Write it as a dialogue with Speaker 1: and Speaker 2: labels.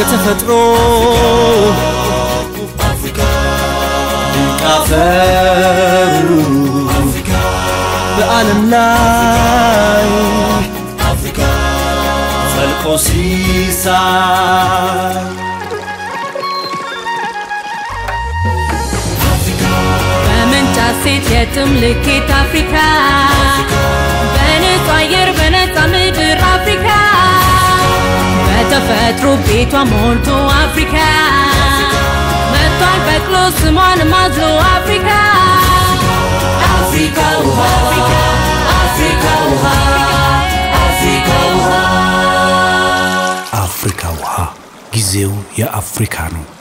Speaker 1: በተፈጥሮ ድንቅ አፈሩ በዓለም ላይ ፈልቆ ሲሳይ
Speaker 2: በመንጫ ሴት የጥም ልኬት አፍሪካ በነፃ አየር በነፃ ምድር አፍሪካ በተፈጥሮ ቤቷ ሞልቶ አፍሪካ መጥቷል በቅሎ ስሟን ማዝሎ አፍሪካ አፍሪካ ውሃ አፍሪካ ውሃ አፍሪካ ውሃ
Speaker 3: አፍሪካ ውሃ ጊዜው የአፍሪካ ነው።